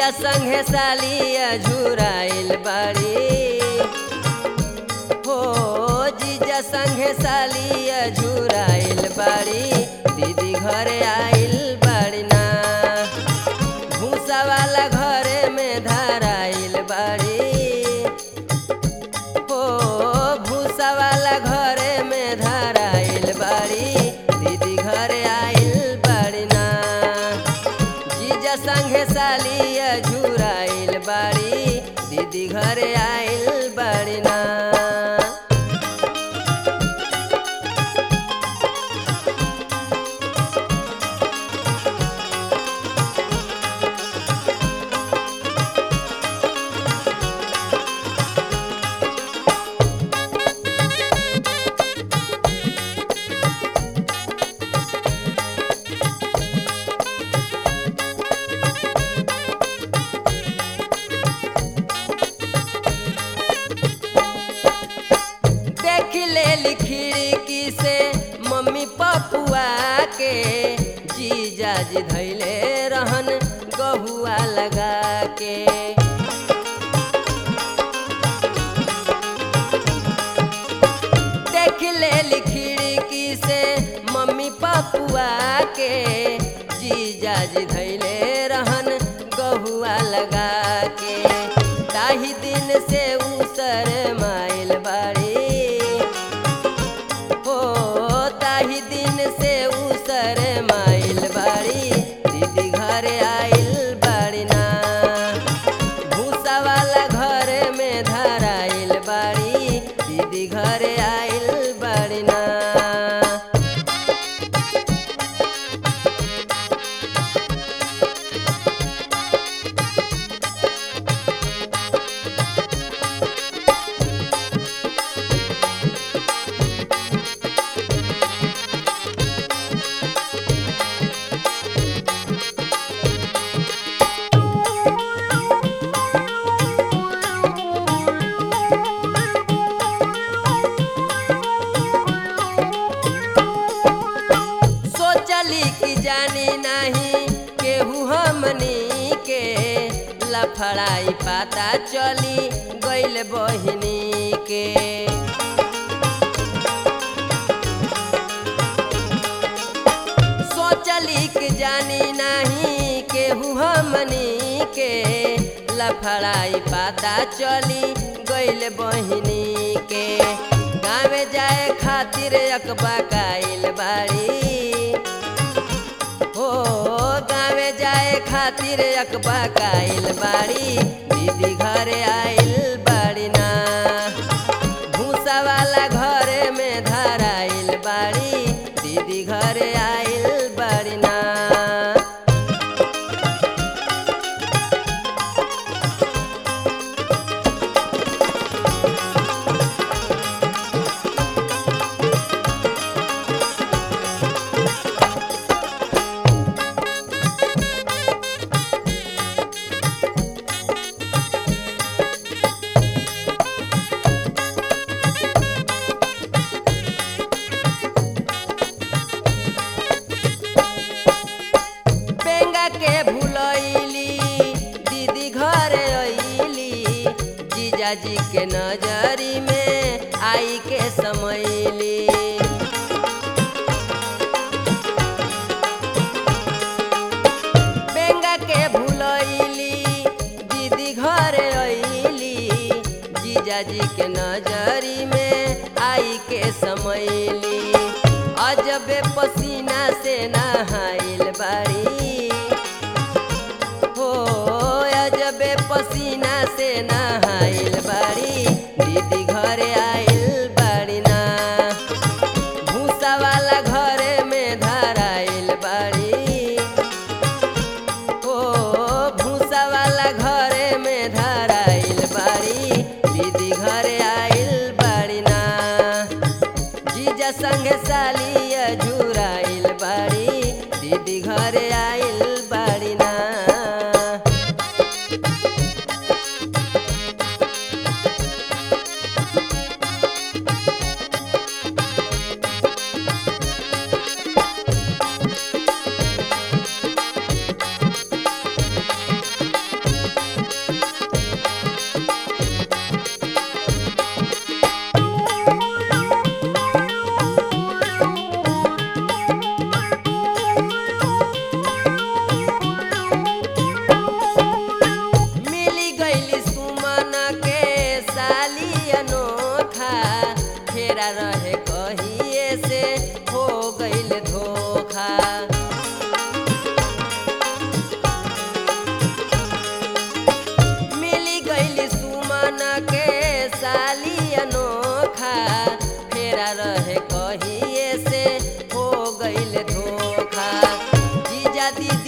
जीजा संगे सालिया झुराइल बाड़ी हो जीजा संगे सालिया झुराइल बाड़ी दीदी घरे आइल बाड़ी ना भूसा वाला घरे में धराइल बाड़ी हो भूसा वाला घरे में धराइल बाड़ी दीदी घरे आइल बाड़ी ना जीजा संगे सालिया झुराइल बाड़ी दीदी घरे आइल बाड़ी ना देख ले खिड़की से मम्मी पपुआ के जीजा जी धैले रहन गहुआ लगा के देख ले खिड़की से मम्मी पपुआ के जीजा जी धैले रहन गहुआ लगा के ताही दिन से उसर माइल बाड़ी हो ताही दिन से उसर माइल बाड़ी दीदी घरे आइल बाड़ी ना भूसा वाला घर में धराइल बाड़ी दीदी घरे आइल बाड़ी ना सोचली कि जानी नहीं केहू हमनी के लफड़ाई पाता चली गइल बहिनी के सोचली कि जानी नहीं केहू हमनी के लफड़ाई पाता चली गइल बहिनी के गाँवे जाए खातिर अकबा काइल बाड़ी हो गाँवे जाए खातिर अकबा काइल बाड़ी दीदी घरे आइल बाड़ी ना भूसा वाला घरे में धराइल बाड़ी दीदी घरे आइल बाड़ी ना बेंगा के भूलैली दीदी घरे अइली जीजाजी के नजरी में आई के समैली बेंगा के भूलैली दीदी घरे अइली जीजाजी के नजरी में आई के समैली अजबे पसीना से नहाइल बाड़ी हो अजबे पसीना से नहाइल बाड़ी दीदी घरे आइल बाड़ी ना भूसा वाला घरे में धराइल बाड़ी हो भूसा वाला घरे में धराइल बाड़ी दीदी घरे आइल बाड़ी ना जीजा संगे सालिया झुराइल बाड़ी दीदी घरे आइल बाड़ी ना आजादी